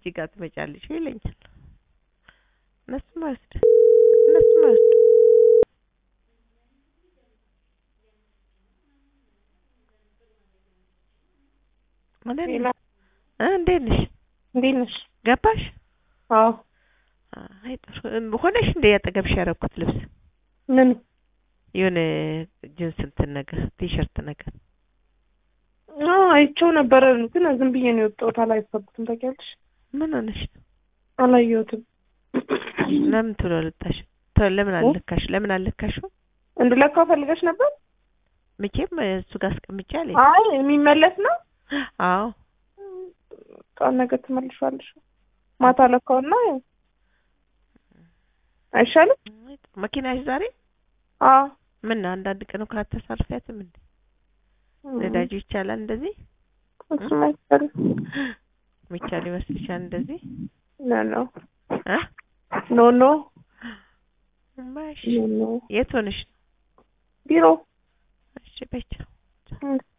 ጅጅጋ ትመጫለሽ ይለኛል። እነሱም አይወስድ እነሱም አይወስድ ሌላ እ እንዴት ነሽ? እንዴት ነሽ? ገባሽ? አዎ አይ ጥሩ እም፣ ሆነሽ እንደ ያጠገብሽ ያደረኩት ልብስ ምን የሆነ ጅንስ እንትን ነገር ቲሸርት ነገር አዎ አይቼው ነበረ፣ ግን ዝም ብዬ ነው የወጣሁት። አላየሁትም። ታውቂያለሽ? ምን ሆነሽ ነው? አላየሁትም። ለምን ቶሎ አልወጣሽ? ቶሎ ለምን አልለካሽ? ለምን አልለካሽው? እንድለካው ፈልገሽ ነበር? መቼም እሱ ጋር አስቀምጬ አለኝ። አይ የሚመለስ ነው። አዎ ቃል ነገር ትመልሻለሽ። ማታ ለካውና አይሻልም? መኪናሽ ዛሬ አዎ ምን አንዳንድ ቀን እኮ አታሳርፊያትም እንዴ? ነዳጁ ይቻላል እንደዚህ እሱም አይቻልም። ሚቻል ይመስልሻል እንደዚህ ኖ ኖ እ ኖ ኖ እማዬ እሺ ኖ ኖ የት ሆነሽ ነው? ቢሮ እሺ በይቻው እም